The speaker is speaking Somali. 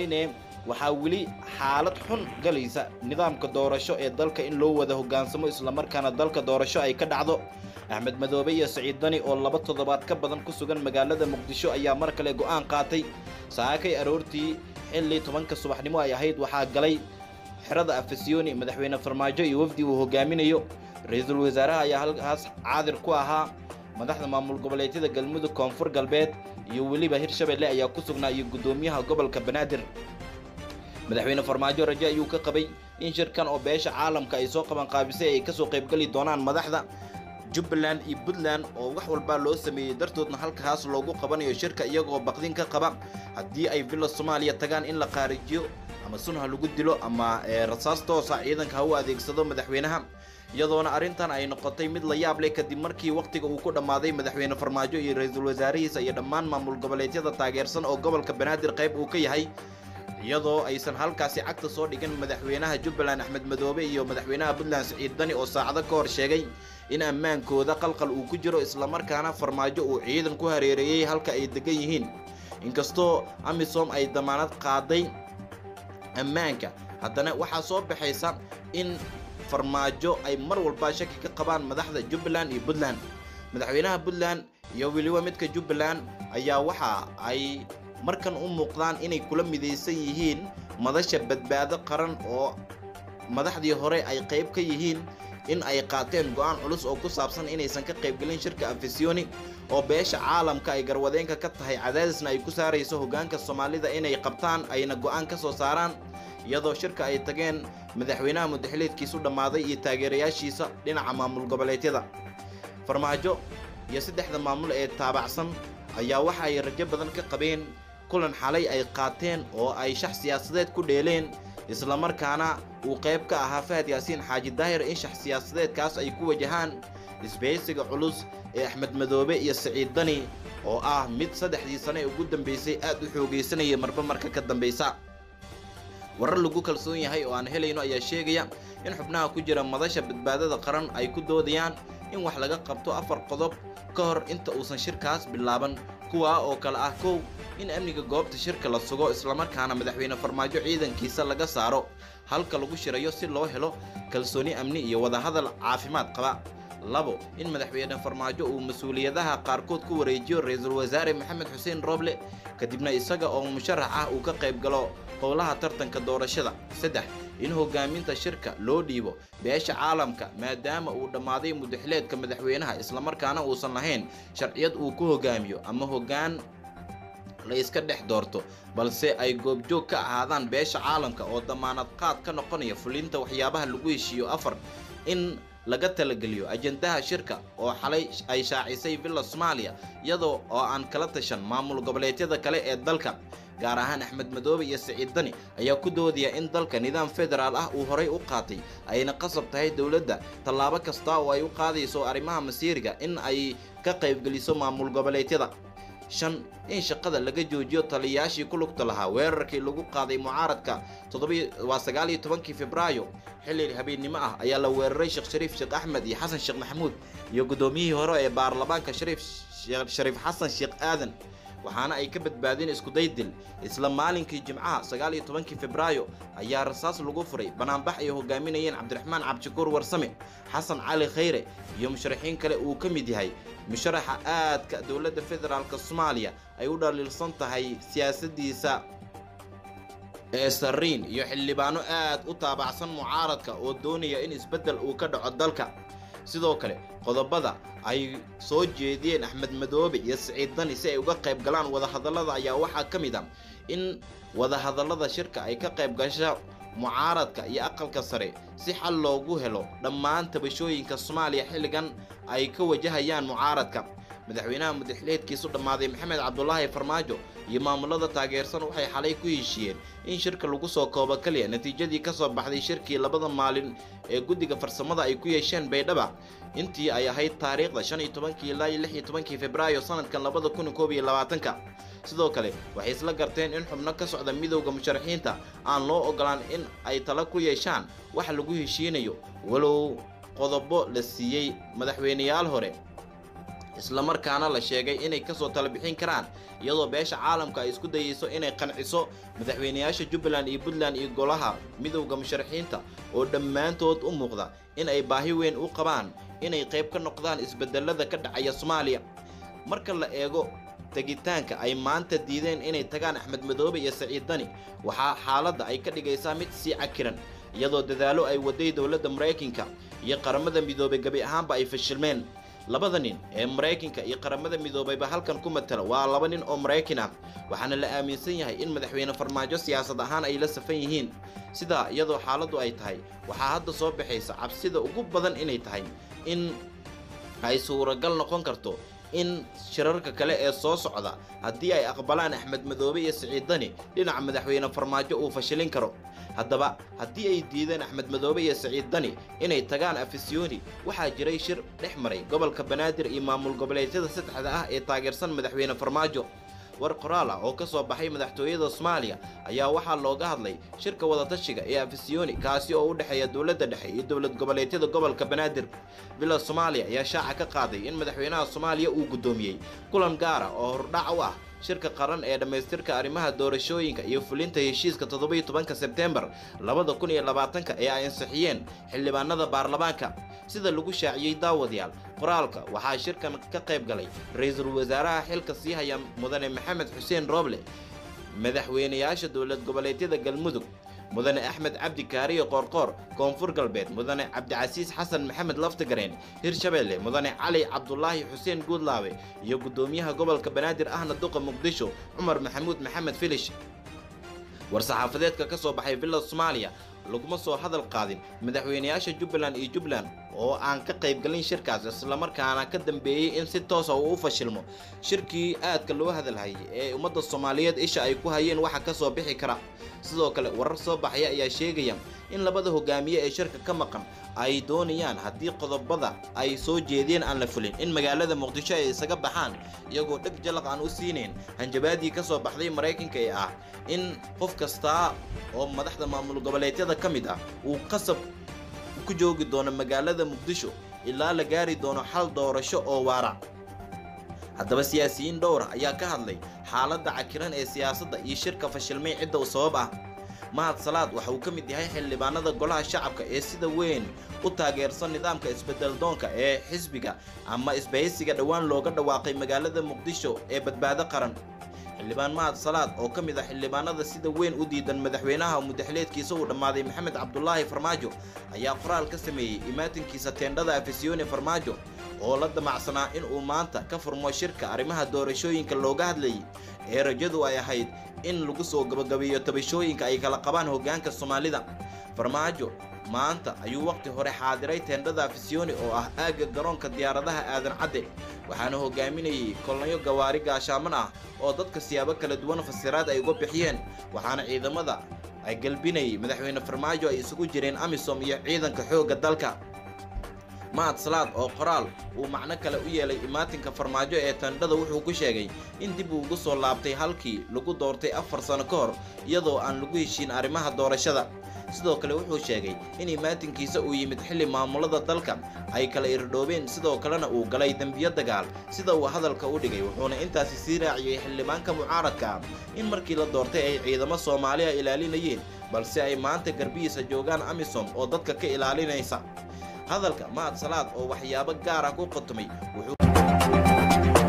haynee waxaa weli xaalad xun galaysa nidaamka doorasho ee dalka in loo wada hoggaansamo islamarkaana dalka doorasho ay ka dhacdo axmed madoobe iyo saciid dani oo laba toddobaad ka badan ku sugan magaalada muqdisho ayaa mar kale go'aan qaatay saakay aroortii xilli tobanka subaxnimo ay ahayd waxaa galay xerada afasyooni madaxweyne farmaajo iyo wafdi uu hogaaminayo ra-iisul wasaaraha ayaa halkaas caadir ku ahaa madaxda maamul goboleedyada galmudug koonfur galbeed iyo weliba hirshabelle ayaa ku sugnaa iyo guddoomiyaha gobolka banaadir madaxweyne farmaajo raje ayuu ka qabay in shirkan oo beesha caalamka ay soo qabanqaabisay ay kasoo qaybgeli doonaan madaxda jubbaland iyo puntland oo wax walbaa loo sameeyey dartoodna halkaas loogu qabanayo shirka iyagoo baqdin ka qaba haddii ay villa soomaaliya tagaan in la qaarijiyo ama sun ha lagu dilo ama rasaas toosa ciidanka ha u adeegsado madaxweynaha iyadoona arrintan ay noqotay mid la yaab leh kadib markii wakhtiga uu ku dhammaaday madaxweyne farmaajo iyo ra-iisul wasaarihiisa iyo dhammaan maamul goboleedyada taageersan oo gobolka banaadir qayb uu ka yahay iyadoo aysan halkaasi cagta soo dhigan madaxweynaha jubbaland axmed madoobe iyo madaxweynaha puntland siciid dani oo saacado ka hor sheegay in ammaankooda qalqal uu ku jiro islamarkaana farmaajo uu ciidan ku hareereeyey halka ay degan yihiin inkastoo amisom ay damaanad qaaday ammaanka haddana waxaa soo baxaysa in farmaajo ay mar walba shaki ka qabaan madaxda jubbaland iyo puntland madaxweynaha puntland iyo weliba midka jubbaland ayaa waxa ay markan u muuqdaan inay kula midaysan yihiin madasha badbaado qaran oo madaxdii hore ay qayb ka yihiin in ay qaateen go'aan culus oo ku saabsan inaysan ka qaybgelin shirka afisyooni oo beesha caalamka ay garwadeenka ka tahay cadaadisna ay ku saarayso hoggaanka soomaalida inay qabtaan ayna go'aan ka soo saaraan iyadoo shirka ay tageen madaxweynaha mudaxiliedkiisu dhammaaday iyo taageerayaashiisa dhinaca maamul goboleedyada farmaajo iyo saddexda maamul ee taabacsan ayaa waxa ay rajo badan ka qabeen kulan xalay ay qaateen oo ay shax siyaasadeed ku dheeleen islamarkaana uu qayb ka ahaa fahad yaasiin xaaji daahir in shax siyaasadeedkaas ay ku wajahaan isbahaysiga culus ee axmed madoobe iyo saciid dani oo ah mid saddexdii sane ee ugu dambaysay aad u xoogaysanaya marba marka ka dambaysa warar lagu kalsoon yahay oo aan helayno ayaa sheegaya in xubnaha ku jira madasha badbaadada qaran ay ku doodayaan in wax laga qabto afar qodob ka hor inta uusan shirkaas bilaaban kuwaa oo kale ah kow in amniga goobta shirka la sugo islamarkaana madaxweyne farmaajo ciidankiisa laga saaro halka lagu shirayo si loo helo kalsooni amni iyo wadahadal caafimaad qaba labo in madaxweyne farmaajo uu mas-uuliyadaha qaarkood ku wareejiyo ra-iisul wasaare maxamed xuseen rooble kadibna isaga oo musharax ah uu ka qayb galo howlaha tartanka doorashada saddex in hogaaminta shirka loo dhiibo beesha caalamka maadaama uu dhammaaday mudaxileedka madaxweynaha islamarkaana uusan lahayn sharciyad uu ku hogaamiyo ama hoggaan la iska dhex doorto balse ay goobjoog ka ahaadaan beesha caalamka oo damaanad qaad ka noqonaya fulinta waxyaabaha lagu heshiiyo afar in laga talageliyo ajendaha shirka oo xalay ay shaacisay villa soomaaliya iyadoo oo aan kala tashan maamul goboleedyada kale ee dalka gaar ahaan axmed madoobe iyo saciid dani ayaa ku doodaya in dalka nidaam federaal ah uu horay u qaatay ayna qasab tahay dowladda tallaabo kasta oo ay u qaadayso arrimaha masiiriga in ay ka qaybgeliso maamul goboleedyada shan in shaqada laga joojiyo taliyayaashii ku lugta lahaa weerarkii lagu qaaday mucaaradka waa sagaal iyo tobankii febraayo xilli habeennimo ah ayaa la weeraray sheekh shariif sheekh axmed iyo xasan sheekh maxamuud iyo guddoomiyihii hore ee baarlamaanka shariif shariif xasan sheekh aadan waxaana ay ka badbaadeen iskuday dil isla maalinkii jimcaha sagaal iyo tobankii febraayo ayaa rasaas lagu furay banaanbax ay hogaaminayeen cabdiraxmaan cabdishakuur warsame xasan cali khayre iyo musharaxiin kale uu ka mid yahay musharaxa aadka dowladda federaalk soomaaliya ay u dhaliilsan tahay siyaasaddiisa ee sariin iyo xildhibaano aad u taabacsan mucaaradka oo doonaya in isbeddel uu ka dhaco dalka sidoo kale qodobada ay soo jeediyeen axmed madoobe iyo siciid dani si ay uga qayb galaan wadahadallada ayaa waxaa ka mid a in wadahadallada shirka ay ka qayb gasho mucaaradka iyo aqalka sare si xal loogu helo dhammaan tabashooyinka soomaaliya xilligan ay ka wajahayaan mucaaradka madaxweynaha mudaxileedkiisu dhammaaday maxamed cabdulaahi farmaajo iyo maamulada taageersan waxay xalay ku heshiiyeen in shirka lagu soo koobo keliya natiijadii ka soo baxday shirkii labada maalin ee guddiga farsamada ay ku yeesheen baydhaba intii ay ahayd taariikhda shan iyo tobankii ilaa iyo lix iyo tobankii febraayo sanadkan labada kun koob iyo labaatanka sidoo kale waxay isla garteen in xubno ka socda midowda musharaxiinta aan loo ogolaan in ay tala ku yeeshaan wax lagu heshiinayo walow qodobo la siiyey madaxweyneyaal hore islamarkaana la sheegay inay kasoo tala bixin karaan iyadoo beesha caalamka ay isku dayeyso inay qanciso madaxweynayaasha jubbaland iyo puntland iyo golaha midowda musharaxiinta oo dhammaantood u muuqda in ay baahi weyn u qabaan inay qayb ka noqdaan isbedelada ka dhacaya soomaaliya marka la eego tegitaanka ay maanta diideen inay tagaan axmed madoobe iyo saciid dani waxaa xaaladda ay ka dhigaysaa mid sii cakiran iyadoo dadaalo ay waday dowladda maraykanka iyo qaramada midoobay gebi ahaanba ay fashilmeen labada nin ee maraykanka iyo qaramada midoobayba halkan ku matala waa laba nin oo maraykan ah waxaana la aaminsan yahay in madaxweyne farmaajo siyaasad ahaan ay la safan yihiin sidaa iyadoo xaaladdu ay tahay waxaa hadda soo baxaysa cabsida ugu badan inay tahay in ay suuragal noqon karto in shirarka kale ee soo socda haddii ay aqbalaan axmed madoobe iyo siciid dani dhinaca madaxweyne farmaajo uu fashilin karo haddaba haddii ay diideen axmed madoobe iyo siciid dani inay tagaan afisyooni waxaa jiray shir dhex maray gobolka banaadir iyo maamul goboleedyada saddexda ah ee taageersan madaxweyne farmaajo war qoraal ah oo ka soo baxay madaxtooyada soomaaliya ayaa waxaa looga hadlay shirka wadatashiga ee afisyooni kaasi oo u dhexeeya dowladda dhexe iyo dowlad goboleedyada gobolka banaadir bila soomaaliya ayaa shaaca ka qaaday in madaxweynaha soomaaliya uu guddoomiyey kulan gaar ah oo hordhac u ah shirka qaran ee dhammaystirka arrimaha doorashooyinka iyo fulinta heshiiska toddobiyo tobanka sebteembar labada kun iyo labaatanka ee ay ansixiyeen xildhibaanada baarlamaanka sida lagu shaaciyey daawadayaal qoraalka waxaa shirkan ka qayb galay ra-iisul wasaaraha xilka sii haya mudane maxamed xuseen rooble madaxweynayaasha dowlad goboleedyada galmudug mudane axmed cabdi kaariyo qoorqoor koonfur galbeed mudane cabdicasiis xasan maxamed laftigareen hirshabeelle mudane cali cabdulaahi xuseen guudlaawe iyo guddoomiyaha gobolka banaadir ahna duqa muqdisho cumar maxamuud maxamed filish war-saxaafadeedka ka soo baxay villa soomaaliya laguma soo hadal qaadin madaxweynayaasha jubbaland iyo jubbaland oo aan ka qaybgalin shirkaas islamarkaana ka dambeeyey in si toosa uu u fashilmo shirkii aadka loo hadalhayay ee ummadda soomaaliyeed isha ay ku hayeen waxa ka soo bixi kara sidoo kale warar soo baxaya ayaa sheegaya in labada hogaamiye ee shirka ka maqan ay doonayaan haddii qodobada ay soo jeedeen aan la fulin in magaalada muqdisho ay isaga baxaan iyagoo dheg jalaq aan u siinayn hanjabaadii ka soo baxday maraykanka ee ah in qof kastaa oo madaxda maamul goboleedyada ka mid ah uu qasab ku joogi doono magaalada muqdisho ilaa la gaari doono xal doorasho oo waara haddaba siyaasiyiin dhowra ayaa ka hadlay xaaladda cakiran ee siyaasadda iyo shirka fashilmay cidda u sabab ah mahad salaad waxa uu ka mid yahay xildhibaanada golaha shacabka ee sida weyn u taageersan nidaamka isbedeldoonka ee xisbiga ama isbahaysiga dhowaan looga dhawaaqay magaalada muqdisho ee badbaado qaran xildhibaan mahad salaad oo ka mid ah xildhibaanada sida weyn u diidan madaxweynaha mudaxleedkiisa uu dhammaaday maxamed cabdulaahi farmaajo ayaa qoraal ka sameeyey imaatinkiisa teendhada afisyooni farmaajo oo la damacsanaa in uu maanta ka furmo shirka arrimaha doorashooyinka looga hadlayay ee rajadu ay ahayd in lagu soo gabagabeeyo tabashooyinka ay kala qabaan hoggaanka soomaalida farmaajo maanta ayuu wakhti hore xaadiray teendhada afisyooni oo ah aagga garoonka diyaaradaha aadan cadde waxaana hogaaminayay kolonyo gawaari gaashaaman ah oo dadka siyaabo kala duwan fasiraad ay uga bixiyeen waxaana ciidamada ay galbinayay madaxweyne farmaajo ay isugu jireen amisom iyo ciidanka xoogga dalka mahad salaad oo qoraal uu macno kale u yeelay imaatinka farmaajo ee tandhada wuxuu ku sheegay in dib uu ugu soo laabtay halkii lagu doortay afar sano ka hor iyadoo aan lagu heshiin arrimaha doorashada sidoo kale wuxuu sheegay in imaatinkiisa uu yimid xilli maamulada dalka ay kala irdhoobeen sidoo kalena uu galay dembiyo dagaal sida uu hadalka u dhigay wuxuuna intaasi sii raaciyey xildhibaanka mucaaradka ah in markii la doortay ay ciidamo soomaaliya ilaalinayeen balse ay maanta garbihiisa joogaan amisom oo dadka ka ilaalinaysa hadalka mahad salaad oo waxyaabo gaar ah ku qatumay wuxuu